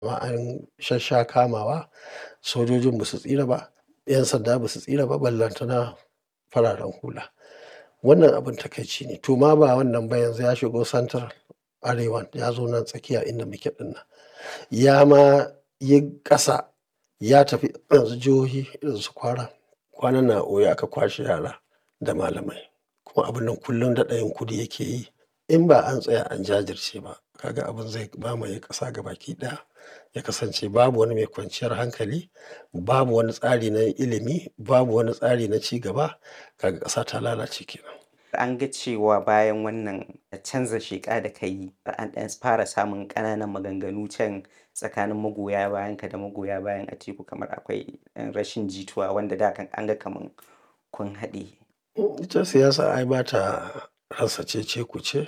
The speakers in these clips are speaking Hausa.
ma an shassha kamawa sojojin ba su tsira ba 'yan sanda ba su tsira ba ballantana fararen hula wannan abin takaici ne to ma ba wannan ba yanzu ya shigo santar arewan ya zo nan tsakiya inda muke dinnan ya ma yi ƙasa ya tafi yanzu jihohi irin su kwara kwanan nan a oyo aka kwashe yara da malamai kuma abin nan kullum daɗa yin kudi yake yi in ba an tsaya an jajirce ba kaga abin zai mamaye ƙasa gabaki ɗaya ya kasance babu wani mai kwanciyar hankali babu wani tsari na ilimi babu wani tsari na ci gaba kaga ƙasa ta lalace kenan an ga cewa bayan wannan canza sheƙa da ka yi an ɗan fara samun ƙananan maganganu can tsakanin magoya bayan ka da magoya bayan Atiku kamar akwai ɗan rashin jituwa wanda da kan an ga kaman kun haɗe. ita siyasa ai ba ta rasa cece kuce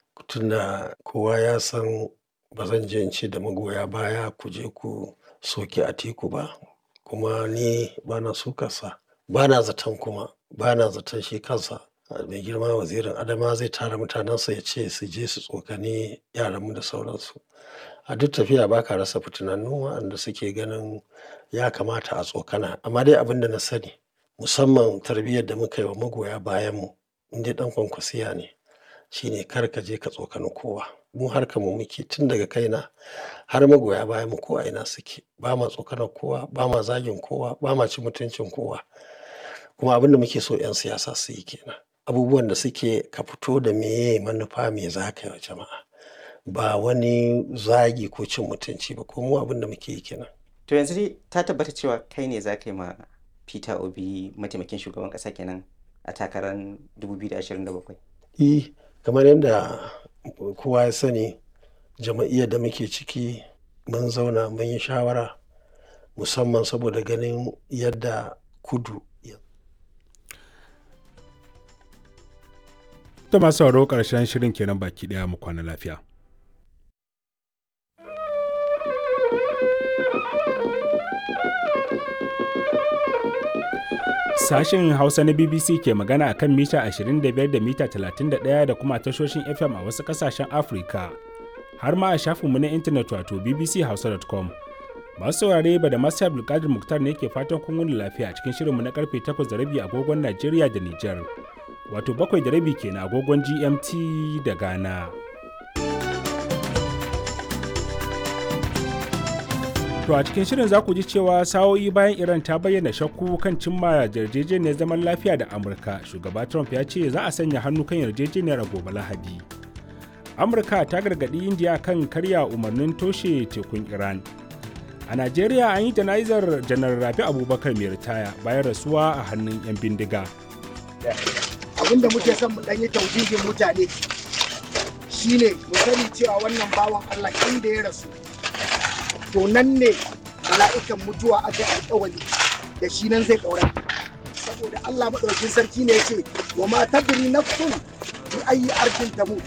tunda kowa ya san ba zan je in ce da magoya baya ku je ku soki Atiku ba kuma ni ba na sukarsa ba na zaton kuma ba na zaton shi kansa mai girma wazirin adama zai tara mutanensa ya ce su je su tsokani yaranmu da sauransu a duk tafiya ba ka rasa fitinannu waɗanda suke ganin ya kamata a tsokana amma dai abin da na sani musamman tarbiyyar da muka yi wa magoya bayanmu in dai ɗan kwankwasiya ne shine kar ka je ka tsokani kowa mu harkar mu muke tun daga kaina har magoya bayanmu ko a ina suke ba ma tsokanar kowa ba ma zagin kowa ba ma cin mutuncin kowa kuma abin da muke so 'yan siyasa su yi kenan abubuwan da suke ka fito da meye manufa me za ka yi wa jama'a ba wani zagi ko cin mutunci ba ko mu abin da muke yi kenan To yanzu dai ta tabbata cewa kai ne za ka yi ma Peter Obi mataimakin shugaban ƙasa kenan a takarar 2027. E, kamar yadda kowa ya sani jama'iyyar da muke ciki mun zauna mun yi shawara musamman saboda ganin yadda kudu Ta masu sauraro ƙarshen shirin kenan baki ɗaya mu kwana lafiya. Sashen Hausa na BBC ke magana a kan mita 25 da mita 31 da kuma tashoshin FM a wasu ƙasashen Afirka, har ma a shafinmu na intanet wato bbchausa.com. Masu saurare ba da masu Abdulkadir Muktar ne ke fatan kun wuni lafiya a cikin shirinmu na karfe 8 da rabi agogon Najeriya da Nijar. Wato bakwai da rabi kenan agogon GMT da Ghana. To a cikin shirin za ku ji cewa sa'o'i bayan Iran ta bayyana shakku kan cimma yarjejeniyar zaman lafiya da Amurka, shugaba Trump ya ce za a sanya hannu kan yarjejeniyar a gobe Lahadi. Amurka ta gargaɗi Indiya kan karya umarnin toshe tekun Iran. A Najeriya an yi jana'izar janar Rabi Abubakar mai ritaya bayan rasuwa a hannun 'yan bindiga. Abin da muke son mu ɗanyi tauhidin mutane shine mu sani cewa wannan bawan Allah inda ya rasu to nan ne mala'ikan mutuwa aka yi alkawari da shi nan zai ƙaura saboda Allah maɗaukin sarki ne ya ce wa ma tadri nafsun bi ayi arkin tamut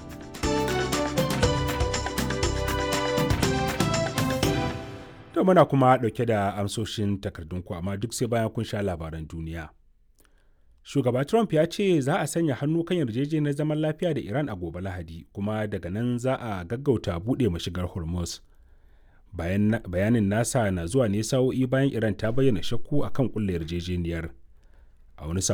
To muna kuma ɗauke da amsoshin takardunku amma duk sai bayan kun sha labaran duniya. Shugaba Trump ya ce za a sanya hannu kan yarjejeniyar zaman lafiya da Iran a gobe Lahadi kuma daga nan za a gaggauta buɗe mashigar Hormuz. bayanin nasa na zuwa ne sa'o'i bayan iran ta bayyana shakku akan kulle yarjejeniyar a wani